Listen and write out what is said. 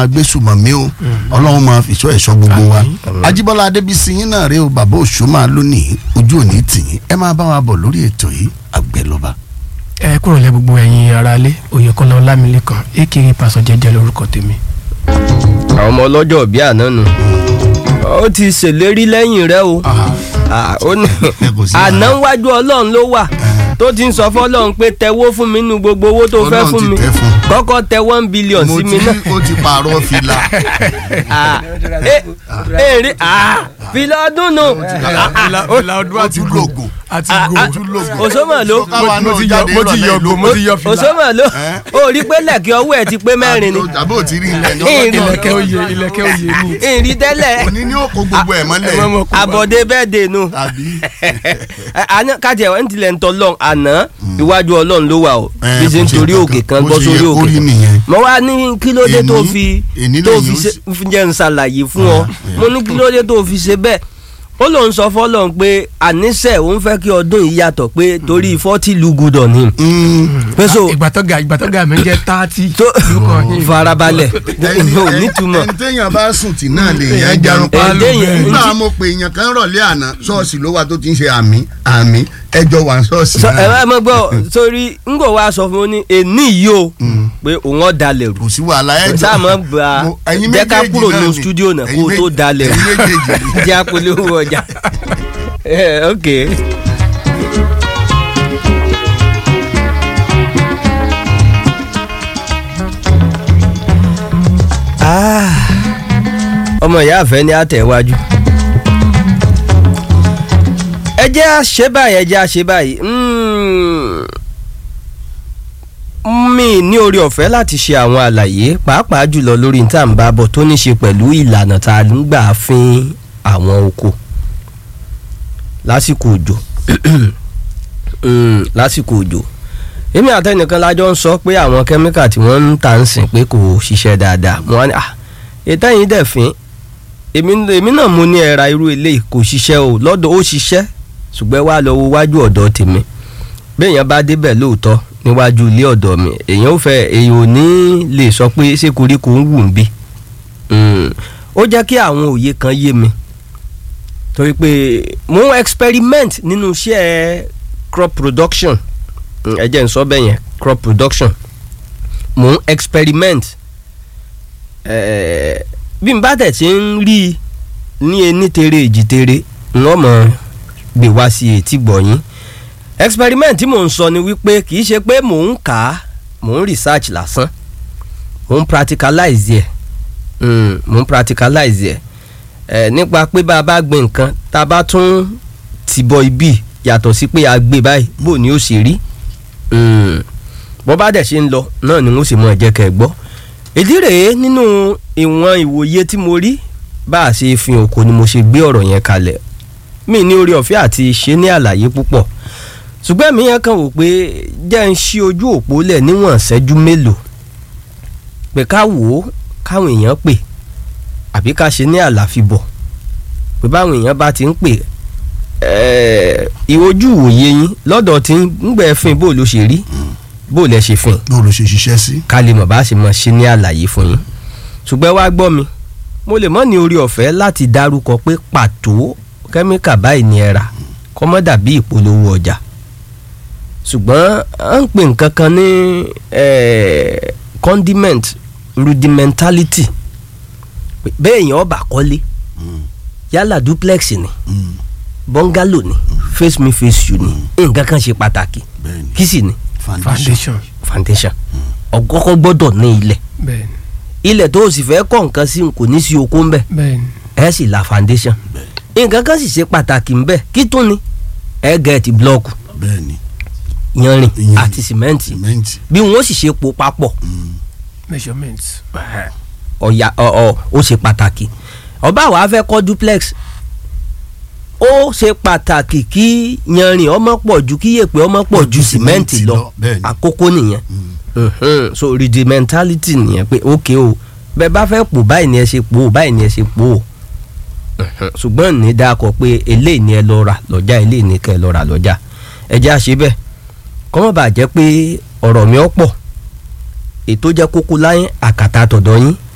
agbésùmọ̀mí o ọlọ́run máa fìṣọ́ ẹ̀ṣọ́ gbogbo wa Àmín. ajíbọ́lá adébísí yín náà rèé o bàbá òṣùmá lónìí ojú òní tìyín ẹ máa bá wa bọ̀ lórí ètò yìí àgbẹ̀lọba. ẹ kúrò lẹ gbogbo ẹ̀yin aráalé oyèkọlá ọlámilékan èkìrì pàṣọ jẹjẹ lórúkọ tèmi. àwọn ọmọ ọlọ́jọ́ bí àná nù ó ti ṣèlérí lẹ́yìn rẹ o Ah, ó ní Ẹ kò sí àná wàhálà. wájú ọlọ́run ló wà tó ti ń sọ fọlọ́run pé tẹwó fún mi nínú gbogbo owó tó fẹ́ Ọlọ́run fún ti mi tẹ̀ fún. kọ́kọ́ tẹ one billion mo sí ti mi náà ó ti pààrọ̀ fìlà Ah, eh, èrè ah, fìlà ọdún nù ó ti lògò àti Ah, go ah, òṣòmọ̀ ló káwa mo náà ti yọ jáde mo ti ìrọ̀lẹ́ yọ ìlú. go mo ti yọ fìlà òṣòmọ̀ ló Eh? ó rí pé lẹ́kì ọwọ́ ẹ̀ ti pé mẹ́rin ni àbó tí rí ilẹ̀ Ìrìn. ilẹ̀kẹ̀ oyè ilẹ̀kẹ̀ oyè ni. ìrì tẹ́lẹ̀ òní ni ó kó gbogbo ẹ̀ mọ́lẹ̀ ẹ má mọ̀ kó- àbọ̀dé bẹ́ẹ̀ dè nù. tàbí àná kájí ẹ̀ ń tilẹ̀ ń tọ́ lọ́n àná iwájú ọlọ́run ló wà o Eh, bí ṣe ń kò ṣe torí nǹkan òkè kan. kan Bó gbọ́ ṣe sórí yẹ kó òkè rí kan nìyẹn. mo wá ní kí ló dé tó Èní- fi èní tó lẹ́yìn fi ó ṣe sì- fi jẹ́ ń ṣàlàyé fún ọ mo ní kí ló dé tó fi ṣe bẹ́ẹ̀ ó lóun sọ fọlọ́n pé àníṣe òun fẹ́ kí ọdún yìí yàtọ̀ pé torí fọ́tì lùgùdọ̀ ni pé so ìgbà tó ga ìgbà tó ga mi jẹ tààtì. tó farabalẹ̀ ò nítumọ̀ ẹni téèyàn bá sùn tì náà lè yẹn jarun pa Ẹni téèyàn- nígbà mo pe èèyàn kan rọ̀lẹ́ àná ṣọ́ọ̀ṣì ló wà tó ti ń ṣe àmì àmì ẹjọ́ wà ní ṣọ́ọ̀ṣì sọ ẹ náà má mọ gbọ́ sórí ńgò wa sọ fún mi ní èní yìí o pé òun ọ̀ dalẹ̀ rù kò sí wàhálà ẹjọ́ sáà mọ̀ gba Mo- ẹ̀yin jẹ́ ká méjèèjì kúrò náà ní ni. stúdíò náà kó Ẹ̀yin o tó méjì- dalẹ̀ ẹ̀yin méjèèjì ni. jẹ́ àpolówó ọjà Eh, ok. Ah, ọmọ ìyá àfẹ́ ní àtẹ̀wájú ẹ jẹ́ àṣẹ báyìí ẹ jẹ́ àṣẹ báyìí Mm, mi ní orí ọ̀fẹ́ láti ṣe àwọn àlàyé pàápàá jùlọ lórí ní tá à ń bá bọ̀ tó ní ṣe pẹ̀lú ìlànà tá a ń gbà fín àwọn oko lásìkò òjò Mm, lásìkò òjò èmi àtẹnìkan lájọ ń sọ pé àwọn kẹ́míkà tí wọ́n ń tà ń sìn pé kò ṣiṣẹ́ dáadáa mo wá ní ah ètò ẹ̀yìn dẹ̀ fín èmi èmi náà mo ní ẹ̀ra irú eléyìí kò ṣiṣẹ́ o lọ́dọ̀ ó ṣiṣẹ́ ṣùgbọ́n wá lọ wo wájú ọ̀dọ̀ tèmi béèyàn bá débẹ̀ lóòótọ́ níwájú ilé ọ̀dọ̀ mi èèyàn ò fẹ́ èèyàn ò ní lè sọ pé ṣé koríko ń wù ń bí Mm, ó jẹ́ kí àwọn òye kan yé mi torí pé mo ń experiment nínú iṣẹ́ crop production Mm, ẹ jẹ́ n sọ bẹ́ẹ̀ yẹn crop production mo ń experiment Eh, bí n bá tẹ̀ tí ń rí i ní ení tere èjì tere n wọ́n mọ̀ gbé wá sí etí gbọ̀nyín experiment tí mò ń sọ ni wípé kì í ṣe pé mò ń kà á mò ń research lásán mò ń practicalize ẹ̀ Mm, mò ń practicalize ẹ̀ ẹ̀ nípa pé bá a bá gbin nǹkan tá a bá tún ti bọ ibi yàtọ̀ sí pé a gbé báyìí bó ni ó ṣe rí Mm, bó bá dẹ̀ ṣe ń lọ náà ni mo sì mọ ẹ̀jẹ̀ kẹ́ ẹ gbọ́ ìdí rèé nínú ìwọ̀n ìwòye tí mo rí bá a ṣe fi òkò ni mo ṣe gbé ọ̀rọ̀ yẹn kalẹ̀ mi ní orí ọ̀fẹ́ àti ṣe ní àlàyé púpọ̀ ṣùgbọ́n mi yẹn kàn wò pé jẹ́ ń ṣí ojú òpó lẹ̀ níwọ̀n ṣẹ́jú mélòó pé ká wò ó káwọn èèyàn pè àbí ká ṣe ní àlàfibọ̀ pé báwọn èèyàn bá ti ń pè ẹ̀ẹ́ ìwojú ìwòye yín lọ́dọ̀ tí ń gbẹ fín bó ló ṣe rí bó lẹ ṣe fín bó ló ṣe ṣiṣẹ́ sí. ká lè mọ̀ bá ṣe mọ̀ ṣe ní àlàyé fún yín ṣùgbọ́n wá gbọ́ mi mo lè mọ̀ ní orí ọ̀fẹ́ láti dárúkọ pé pàtó kẹ́míkà báyìí ni ẹ rà kọ́ mọ́ dàbí ìpolówó ọjà ṣùgbọ́n à ń pè nǹkan kan ní eh, condiment rudimentality pé bẹ́ẹ̀ èèyàn ọba kọ́lé yálà duplex ni Mm, bungalow ni face me face you ni nǹkan kan ṣe pàtàkì bẹ́ẹ̀ni kí sì ni foundation foundation ọ̀gọ́kọ́ gbọ́dọ̀ ní ilẹ̀ bẹ́ẹ̀ni ilẹ̀ tó o sì fẹ́ kọ́ nǹkan sí kò ní sí oko ń bẹ̀ bẹ́ẹ̀ni ẹ sì la foundation nǹkan kan sì ṣe pàtàkì ń bẹ̀ kí tún ni ẹ gẹ̀ẹ́tì blọọkù bẹ́ẹ̀ni yanrìn Iyanrìn. àti sìmẹ́ǹtì sìmẹ́ǹtì. bí wọ́n sì ṣe po papọ̀ Mm, measurement ọ̀yà ọ̀ ó ṣe pàtàkì ọba àwa fẹ́ kọ́ duplex ó ṣe pàtàkì kí yanrìn ọmọ pọ̀ ju kí yèpẹ̀ ọmọ pọ̀ ju sìmẹ́ǹtì lọ bẹ́ẹ̀ni. àkókò nìyẹn Mm, Mhm. so rudimentality nìyẹn pé ok o bẹ́ẹ̀ bá fẹ́ pò báyìí ni ẹ ṣe pò ó báyìí ni ẹ ṣe pò ó Mhm. ṣùgbọ́n ní dákọ̀ pé eléyìí ni ẹ lọ rà lọ́jà eléyìí ni kẹ́ ẹ lọ rà lọ́jà ẹ jẹ́ àṣẹ bẹ́ẹ̀ kọ́mọ́ bàa jẹ́ pé ọ̀rọ̀ mi ọ̀ pọ̀ ètò jẹ́ kókó láyé àkàtà tọ̀dọ̀ yín